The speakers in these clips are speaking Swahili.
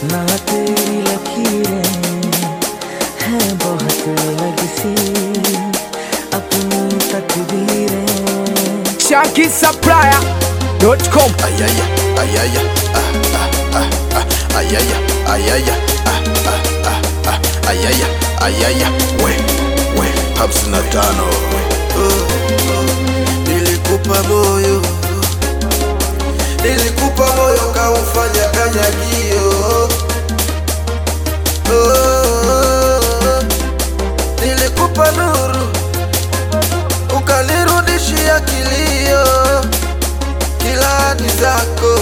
ना तेरी लकीरें हैं बहुत अलग सी अपनी तकदीरें ShankySupplier.com ayaya ayaya ah, ah, ah, ah, ayaya ayaya ah, ah, ah, ah, ayaya ayaya we we hamsini na tano Oh, oh. nilikupa moyo nilikupa moyo kaufanya kanyagio oh, nilikupa nuru ukanirudishia kilio kila hadi zako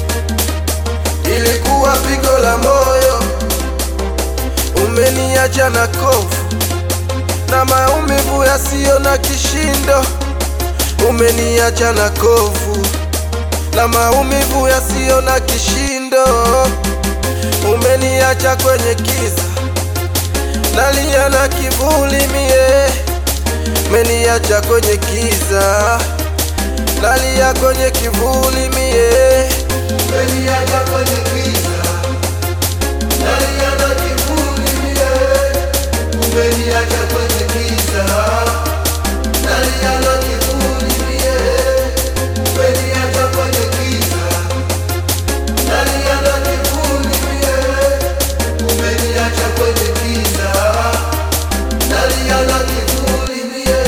ilikuwa pigo la moyo, umeniacha na kovu na maumivu yasiyo na kishindo, umeniacha na kovu na maumivu yasiyo na kishindo, umeniacha kwenye kiza, nalia na kivuli mie, umeniacha kwenye kiza nalia kwenye kivuli mie, umeniacha kwenye giza, nalia na kivuli mie, umeniacha kwenye giza, nalia na kivuli mie, umeniacha kwenye giza, nalia na kivuli mie, umeniacha kwenye giza, nalia na kivuli mie.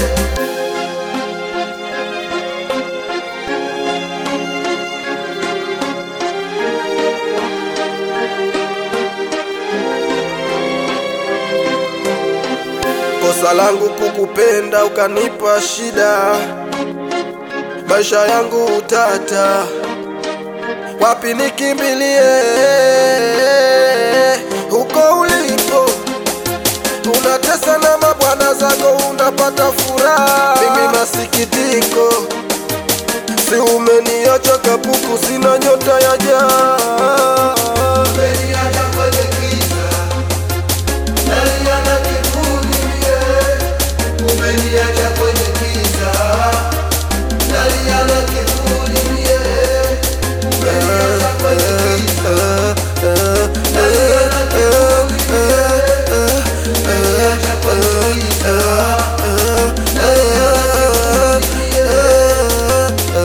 kosa langu kukupenda ukanipa shida, maisha yangu utata, wapi nikimbilie? Huko ulipo unatesa na mabwana zako, unapata furaha, mimi masikitiko, si umeniacha kapuku, sina nyota ya jaa, umeniacha kwenye giza nalia na kivuli mie, umeniacha kwenye giza. Nalia na kivuli mie, umeniacha kwenye giza. Nalia na kivuli mie, umeniacha kwenye giza. Nalia na kivuli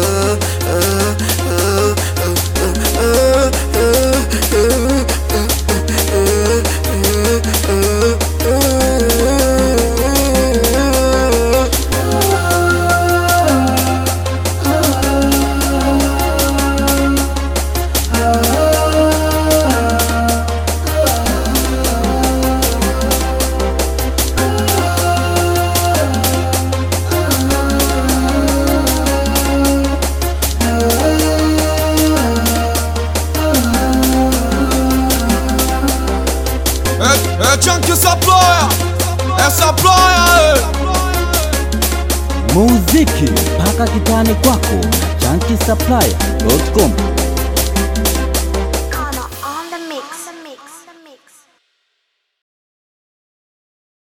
Eh, eh, ShankySupplier Eh, Supplier eh. muziki mpaka kitani kwako na chanki supplier.com